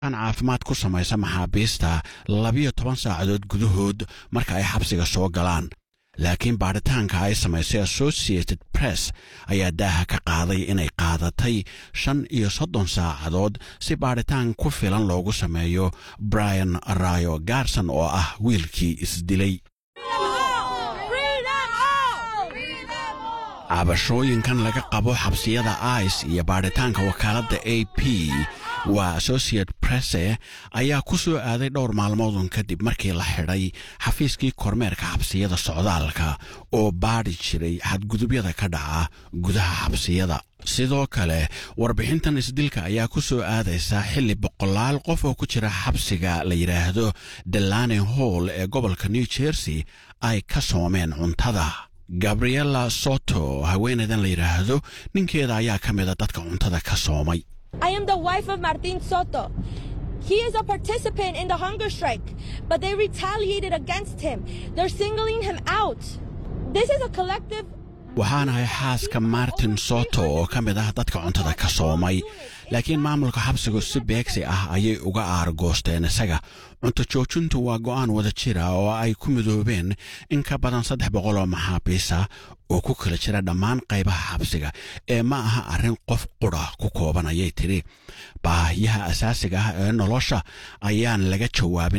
an caafimaad ku samaysa maxaabiista labiyo toban saacadood gudahood marka ay xabsiga soo galaan laakiin baadhitaanka ay samaysay associated press ayaa daaha ka qaaday inay qaadatay shan iyo soddon saacadood si baadhitaan ku filan loogu sameeyo brian rayo garson oo ah wiilkii isdilay cabashooyinkan laga qabo xabsiyada ice iyo baadhitaanka wakaaladda a p waa associate presse ayaa ku soo aaday dhowr maalmoodun kadib markii la xidhay xafiiskii kormeerka xabsiyada socdaalka oo baadhi jiray xadgudubyada ka dhaca gudaha xabsiyada sidoo kale warbixintan isdilka ayaa ku soo aadaysa xilli boqolaal qof oo ku jira xabsiga la yidhaahdo delane hall ee gobolka new jersey ay ka soomeen cuntada gabriela soto haweenaydan la yidhaahdo ninkeeda ayaa ka mida dadka cuntada ka soomay I am the wife of Martin Soto. He is a participant in the hunger strike, but they retaliated against him. They're singling him out. This is a collective. waxaanahay xaaska martin soto oo ka mid ah dadka cuntada ka soomay laakiin maamulka xabsigu si beegsi ah ayay uga aargoosteen isaga cunto joojintu waa go'aan wada jira oo ay ku midoobeen in ka badan saddex boqol oo maxaabiisa oo ku kala jira dhammaan qaybaha xabsiga ee ma aha arrin qof qudha ku kooban ayay tidhi baahiyaha asaasiga ah ee nolosha ayaan laga jawaabin